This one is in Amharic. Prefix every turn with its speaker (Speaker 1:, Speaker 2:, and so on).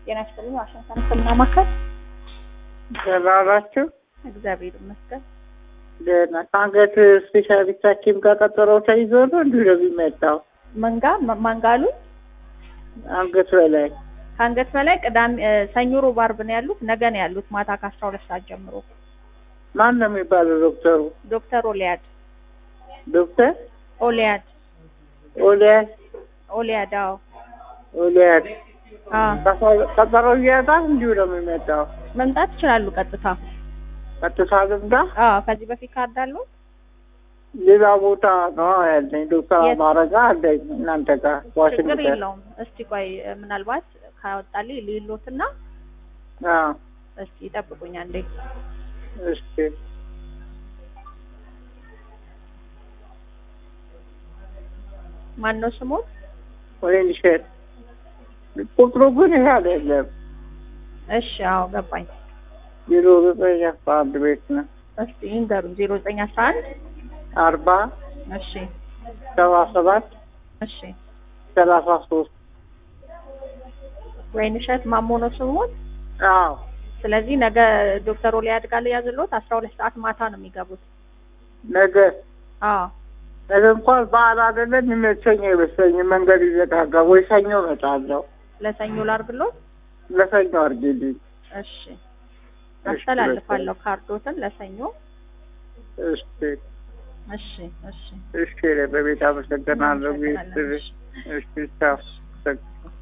Speaker 1: ጤና ይስጥልኝ። ዋሽንግተን ሕክምና ማዕከል።
Speaker 2: ደህና ናችሁ?
Speaker 1: እግዚአብሔር ይመስገን።
Speaker 2: ደህና ከአንገት ስፔሻሊስት ሐኪም ጋር ቀጠሮ ተይዞ ነው እንዲሁ ነው የሚመጣው?
Speaker 1: መንጋ ማንጋ አሉ?
Speaker 2: አንገት በላይ
Speaker 1: ከአንገት በላይ ቅዳሜ፣ ሰኞ፣ ሮብ፣ ዓርብ ነው ያሉት። ነገ ነው ያሉት ማታ ከአስራ ሁለት ሰዓት ጀምሮ።
Speaker 2: ማን ነው የሚባለው ዶክተሩ?
Speaker 1: ዶክተር ኦሊያድ
Speaker 2: ዶክተር
Speaker 1: ኦሊያድ
Speaker 2: ኦሊያድ
Speaker 1: ኦሊያድ። አዎ
Speaker 2: ኦሊያድ
Speaker 1: አዎ
Speaker 2: ቀጠሮ እያጣት እንዲሁ ነው የሚመጣው?
Speaker 1: መምጣት ይችላሉ ቀጥታ።
Speaker 2: ቀጥታ ልምዳ?
Speaker 1: አዎ ከዚህ በፊት ካርድ አለው?
Speaker 2: ሌላ ቦታ ነው ያለኝ ዶክተር
Speaker 1: የት?
Speaker 2: አማረጋ አለኝ እናንተ ጋር
Speaker 1: ችግር
Speaker 2: ዋሽንግተን።
Speaker 1: የለውም። እስቲ ቆይ ምናልባት ካወጣልኝ ሌሎትና
Speaker 2: አዎ
Speaker 1: እስቲ ይጠብቁኝ አንዴ።
Speaker 2: እሺ
Speaker 1: ማን ነው ስሞት?
Speaker 2: ወይን ሸት ቁጥሩ ግን ይሄ አይደለም።
Speaker 1: እሺ አዎ ገባኝ።
Speaker 2: ዜሮ ዘጠኝ አስራ አንድ ቤት ነው
Speaker 1: እስቲ ይንገሩኝ። ዜሮ ዘጠኝ አስራ አንድ
Speaker 2: አርባ
Speaker 1: እሺ
Speaker 2: ሰባ ሰባት
Speaker 1: እሺ
Speaker 2: ሰላሳ ሶስት
Speaker 1: ወይንሸት ማሞ ነው ስሞት።
Speaker 2: አዎ
Speaker 1: ስለዚህ ነገ ዶክተር ኦሊያድ ጋር ያዝሎት አስራ ሁለት ሰዓት ማታ ነው የሚገቡት።
Speaker 2: ነገ
Speaker 1: አዎ
Speaker 2: ነገ እንኳን በዓል አይደለም የሚመቸኝ አይመስለኝም። መንገድ ይዘጋጋ ወይ ሰኞ እመጣለሁ።
Speaker 1: ለሰኞ ላርግሎት።
Speaker 2: ለሰኞ አድርጊልኝ።
Speaker 1: እሺ አስተላልፋለሁ ካርዶትን ለሰኞ።
Speaker 2: እሺ
Speaker 1: እሺ እሺ
Speaker 2: እሺ፣ በቤት አመሰግናለሁ። ቤት
Speaker 1: እናመሰግናለን። እሺ።
Speaker 2: እሺ ቻው።